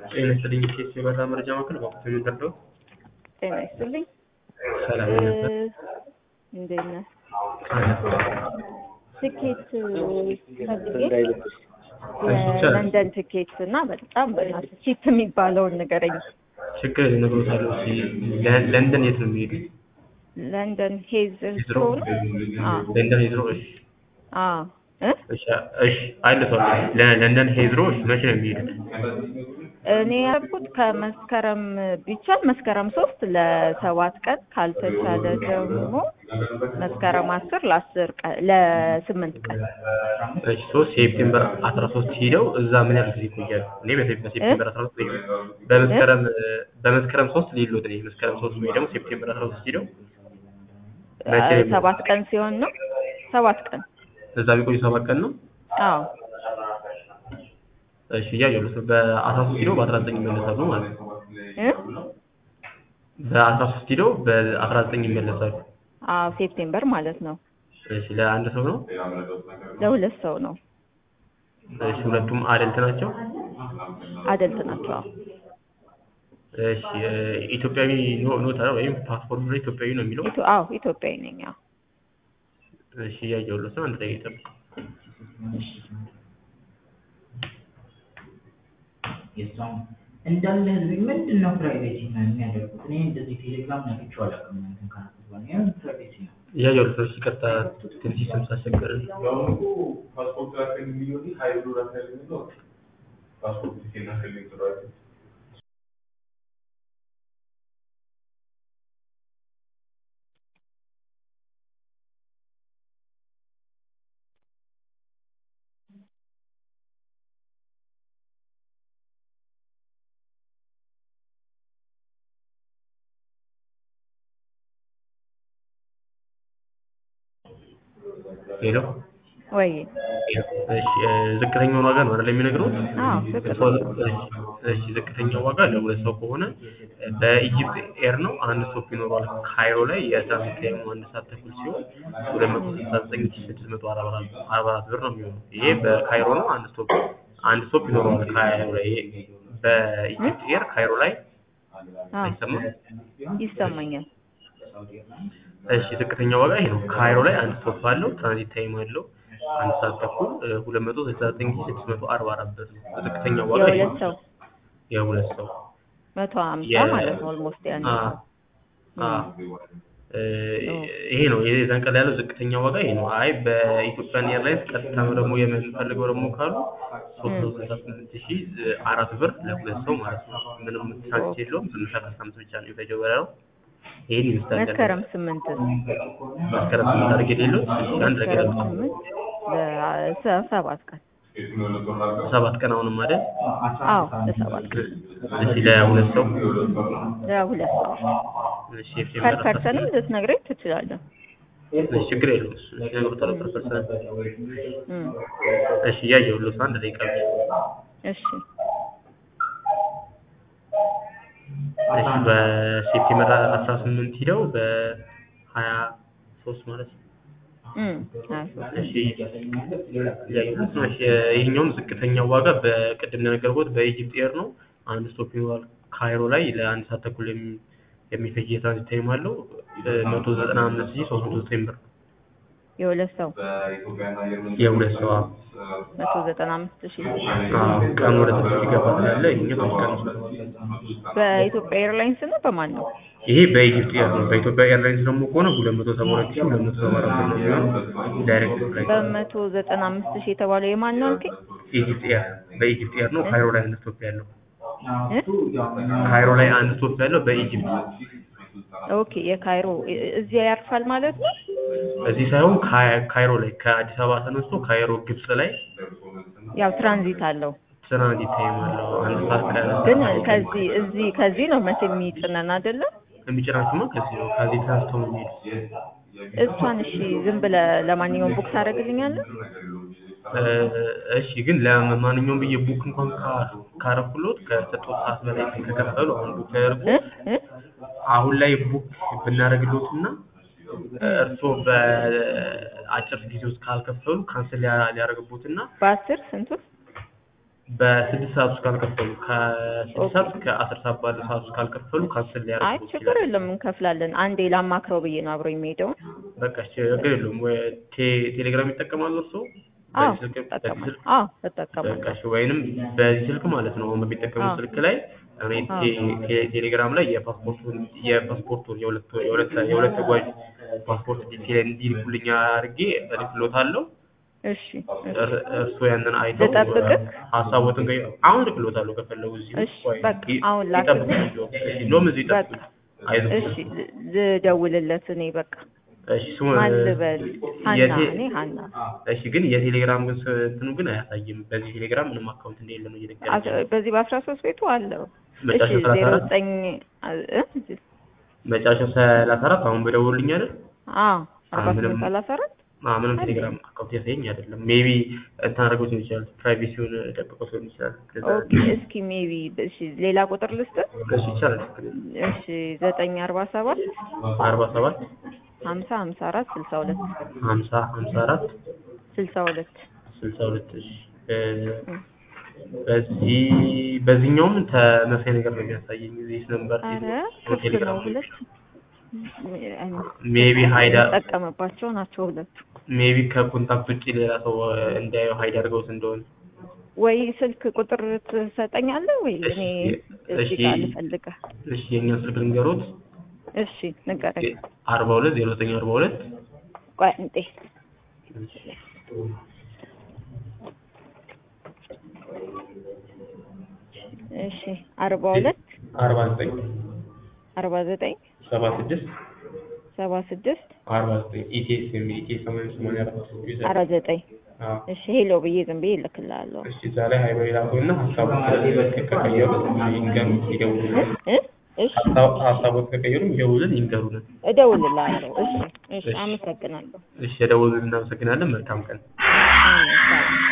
ጤና ይስጥልኝ ኬስ የበራ መረጃ ማዕከል በወቅቱ የሚደርደው ጤና ይስጥልኝ። ሰላም እ ነበር። እንዴት ነህ? ትኬት ፈልጌ የለንደን ትኬት እና በጣም በእናትህ ቺፕ የሚባለውን ንገረኝ። ችግር ነግሮታለሁ። ለ- ለንደን የት ነው የሚሄዱት? ለንደን ሄዝ ሂዝሮ ነው? አዎ ለንደን ሄዝሮ። እሺ አዎ እ እሺ እሺ አይለቷል። ለንደን ሄዝሮ እሺ መቼ ነው የሚሄዱት? እኔ ያልኩት ከመስከረም ቢቻል መስከረም ሶስት ለሰባት ቀን ካልተቻለ ደግሞ መስከረም አስር ለአስር ቀን ለስምንት ቀን እሺ ሶስት ሴፕቴምበር አስራ ሶስት ሂደው እዛ ምን ያህል ጊዜ ይቆያሉ? እኔ በሴ- በሴፕቴምበር አስራ ሶስት በመስከረም በመስከረም ሶስት ሊሎት እኔ መስከረም ሶስት ወይ ደግሞ ሴፕቴምበር አስራ ሶስት ሂደው መቼ ነው የሚሄዱት? ሰባት ቀን ሲሆን ነው ሰባት ቀን እዛ ቢቆዩ ሰባት ቀን ነው። አዎ እሺ እያየሁ ነው። በአስራ ሶስት ሂደው በአስራ ዘጠኝ ይመለሳሉ ማለት ነው። እ በአስራ ሶስት ሂደው በአስራ ዘጠኝ ይመለሳሉ። አዎ ሴፕቴምበር ማለት ነው። እሺ ለአንድ ሰው ነው። ለሁለት ሰው ነው። እሺ ሁለቱም አደልት ናቸው። አደልት ናቸው። አዎ እሺ እ ኢትዮጵያዊ ኖ ኖት አለ ወይም ፓስፖርት ላይ ኢትዮጵያዊ ነው የሚለው። ኢትዮ- አዎ ኢትዮጵያዊ ነኝ። አዎ እሺ እያየሁለት ነው። አንድ ላይ ይጠብቅ። የሷም እንዳለ ህዝብ ምንድን ነው ፕራይቬሲ ነው የሚያደርጉት? እኔ እንደዚህ ቴሌግራም ነግቼው አላውቅም። እንትን ካልኩት በኋላ ይሄን ፕራይቬሲ ነው። እያየሁለት ነው። ይቅርታ ትንሽ ስም ሳስቸገር ፓስፖርት ላከልኝ የሚለው ሀይል ብሎ ላከልኝ የሚለው ፓስፖርት ሴት ላከልኝ ጥሯል። ሄሎ ወይ እሺ እ ዝቅተኛውን ዋጋ ነው አይደል የሚነግሩት? አዎ ዝቅተኛ እሺ ዝቅተኛው ዋጋ ለሁለት ሰው ከሆነ በኢጂፕት ኤር ነው። አንድ ስቶፕ ይኖረዋል ካይሮ ላይ የትራንዚት ታይሙ አንድ ሰዓት ተኩል ሲሆን ሁለት መቶ ስልሳ ዘጠኝ ሺህ ስድስት መቶ አርባ አራት አርባ አራት ብር ነው የሚሆነው። ይሄ በካይሮ ነው። አንድ ስቶፕ አንድ ስቶፕ ይኖረዋል ካይሮ ላይ ይሄ በኢጂፕት ኤር ካይሮ ላይ አዎ አይሰማም። ይሰማኛል። እሺ ዝቅተኛው ዋጋ ይሄ ነው። ካይሮ ላይ አንድ ስቶፕ አለው። ትራንዚት ታይም አለው አንድ ሰዓት ተኩል ሁለት መቶ ስልሳ ዘጠኝ ሺህ ስድስት መቶ አርባ አራት ብር ነው። ዝቅተኛው ዋጋ ይሄ የሁለት ነው። ሰው የሁለት ሰው መቶ ሀምሳ የ- ማለት ነው። ኦልሞስት ያን አ አ እ ይሄ ነው የዛን ቀን ያለው ዝቅተኛ ዋጋ ይሄ ነው። አይ በኢትዮጵያን ኤርላይንስ ቀጥታ ነው ደግሞ የምንፈልገው ደግሞ ካሉ ሶስት መቶ ስልሳ ስምንት ሺህ አራት ብር ለሁለት ሰው ማለት ነው። ምንም ትራንዚት የለውም። ትንሽ አስራ አምስት ብቻ ነው የፈጀው በረራው። ይሄን ይመስላል። መስከረም ስምንት መስከረም ስምንት አድርጌ ሌሎች አንድ ነገር መስከረም ስምንት ለሰባት ቀን ሰባት ቀን አሁንም አይደል? አዎ ለሰባት ቀን እሺ ለሁለት ሰው ለሁለት ሰው እሺ ፐር ሴፕቴምበር አስራ ፐርሰንም ልትነግረኝ ትችላለህ። እሺ ችግር የለውም። እሱ ይነግሩታል ፐር ፐርሰን እም፣ እሺ እያየሁልህ አንድ ደቂቃ ብቻ። እሺ እሺ በሴፕቴምበር አስራ ስምንት ሂደው በሀያ ሶስት ማለት ነው። እም፣ ሀያ ሶስት እሺ እያየሁት ነው። እሺ ይሄኛውም ዝቅተኛው ዋጋ በቅድም እንደነገርኩት በኢጂፕት ኤር ነው። አንድ ስቶፕ ይኖራል ካይሮ ላይ ለአንድ ሰዓት ተኩል የሚ- የሚፈጅ የትራንዚት ታይም አለው። መቶ ዘጠና አምስት ሺህ ሶስት መቶ ዘጠኝ ብር የሁለት ሰው የሁለት ሰው አዎ። መቶ ዘጠና አምስት ሺህ አዎ፣ ቀን ወደ ትንሽ ይገባ ስላለ ይሄኛው ትንሽ ቀንሷል። በኢትዮጵያ ኤርላይንስ ነው በማን ነው? ይሄ በኢጂፕት ኤር ነው። በኢትዮጵያ ኤርላይንስ ደግሞ ከሆነ ሁለት መቶ ሰባ ሁለት ሺህ ሁለት መቶ ሰባ አራት ብር ነው የሚሆነው ዳይሬክት ፍላይት በመቶ ዘጠና አምስት ሺህ የተባለው የማን ነው አልከኝ? ኢጂፕት ኤር በኢጂፕት ኤር ነው። ካይሮ ላይ አንድ ስቶፕ ያለው እ? ካይሮ ላይ አንድ ስቶፕ ያለው በኢጂፕት ኦኬ የካይሮ እ- እዚያ ያርፋል ማለት ነው? እዚህ ሳይሆን ካይ- ካይሮ ላይ ከአዲስ አበባ ተነስቶ ካይሮ ግብጽ ላይ ያው ትራንዚት አለው ትራንዚት ታይም አለው አንድ ሰዓት ከ ግን ከዚህ እዚህ ከዚህ ነው መቼ የሚጭነን አይደለም? የሚጭናችሁማ ከዚህ ነው። ከዚህ ተነስተው ነው የሚሄዱት። እሷን እሺ ዝም ብለህ ለማንኛውም ቡክ ታደርግልኛለህ? እ እሺ ግን ለማንኛውም ብዬ ቡክ እንኳን ካ- ካረኩሎት ከሰጡት ሰዓት በላይ ከከፈሉ አሁን ቡክ ያደርጉ እ? እ? አሁን ላይ ቡክ ብናደርግሎት እና እርስዎ በአጭር ጊዜ ውስጥ ካልከፈሉ ካንስል ሊያደርግቦት እና በአስር ስንቱ? በስድስት ሰዓት ውስጥ ካልከፈሉ ከስድስት ኦኬ። ሰዓት እስከ አስር ሰዓት ባለው ሰዓት ውስጥ ካልከፈሉ ካንስል አይ ሊያደርጉ ችግር የለም እንከፍላለን። አንዴ ላማክረው ብዬ ነው አብሮ የሚሄደው። በቃ ችግር የለውም። ወይ ቴ- ቴሌግራም ይጠቀማሉ እርስዎ? አዎ በዚህ ስልክ በዚህ እጠቀማለሁ። ስልክ አዎ በቃ እጠቀማለሁ። እሺ፣ ወይንም በዚህ ስልክ ማለት ነው አሁን በሚጠቀሙት አዎ። ስልክ ላይ እኔ አዎ። ቴ- ቴ- ቴሌግራም ላይ የፓስፖርቱን የፓስፖርቱን የሁለት የሁለት የሁለት ተጓዥ ፓስፖርት ዲቴል እንዲልኩልኝ አድርጌ እልክሎታለሁ። እሺ እሺ እር- እርስዎ ያንን አይተው ልጠብቅህ? ሀሳቦትን ቀይ አሁን እልክሎታለሁ ከፈለጉ እዚሁ እሺ፣ ቆይ፣ በቃ ይ- አሁን ላክልኝ። ይጠብቁኝ እዚሁ። እሺ፣ እንደውም እዚሁ በቃ ይጠብቁኝ። አይዞህ። እሺ ል- ልደውልለት እኔ በቃ እሺ ስሙ ማን ልበል? ሀና የቴ- እኔ ሀና እሺ ግን የቴሌግራም ግን ስ- እንትኑ ግን አያሳይም። በዚህ ቴሌግራም ምንም አካውንት እንደሌለ ነው እየነገረኝ አስ- ያለው። በዚህ በአስራ ሶስት ቤቱ አለው። እሺ መጨረሻው ሰላሳ ዜሮ አራት ዘጠኝ እ? መጨረሻው ሰላሳ አራት አሁን በደውልልኝ አይደል? አዎ አርባ ምንም- ስምንት ሰላሳ አራት አዎ ምንም አለኝ። ቴሌግራም አካውንት ያሳየኝ አይደለም። ሜቢ እንትን አድርገው ሊሆን ይችላል። ፕራይቬሲውን ደብቀው ሊሆን ይችላል። ለዛ ነው። ኦኬ እስኪ ሜቢ እሺ ሌላ ቁጥር ልስጥ። እሺ ይቻላል። እሺ ዘጠኝ አርባ ሰባት አርባ ሰባት ሀምሳ ሀምሳ አራት ስልሳ ሁለት ሀምሳ ሀምሳ አራት ስልሳ ሁለት ስልሳ ሁለት እሺ እ፣ በዚህ በዚህኛውም ተመሳሳይ ነገር ነው የሚያሳየኝ። ዚህ ነምበር አረ ክፍት ነው ቴሌግራም ሁለት ሜቢ ሀይዳ ጠቀመባቸው ናቸው ሁለቱ። ሜቢ ከኮንታክት ውጭ ሌላ ሰው እንዳየው ሀይድ አድርገውት እንደሆነ ወይ ስልክ ቁጥር ትሰጠኛለህ ወይ እኔ እሺ፣ እዚህ ጋር ልፈልግህ። እሺ የኛው ስልክ ልንገሮት እሺ ንገረኝ። አርባ ሁለት ዜሮ ዘጠኝ አርባ ሁለት ቆይ እንጤ እሺ አርባ ሁለት አርባ ዘጠኝ አርባ ዘጠኝ ሰባ ስድስት ሰባ ስድስት አርባ ዘጠኝ ኢቲኤስ የሚል ኢቲኤስ ሰማንያ ሰማንያ አራት ዩዘር አራት ዘጠኝ አዎ እሺ ሄሎ ብዬ ዝም ብዬ እልክልሃለሁ። እሺ እዛ ላይ ሀይበ ላኩና ሀሳቡ ከቀየሩ ይንገሩ ይደውሉልን። እ እሺ ሀሳብ- ሀሳቦት ከቀየሩ ይደውሉልን ይንገሩን። እደውልልሃለሁ። እሺ እሺ እሺ። አመሰግናለሁ። እሺ የደውሉልን እናመሰግናለን። መልካም ቀን። አሜን ሰላም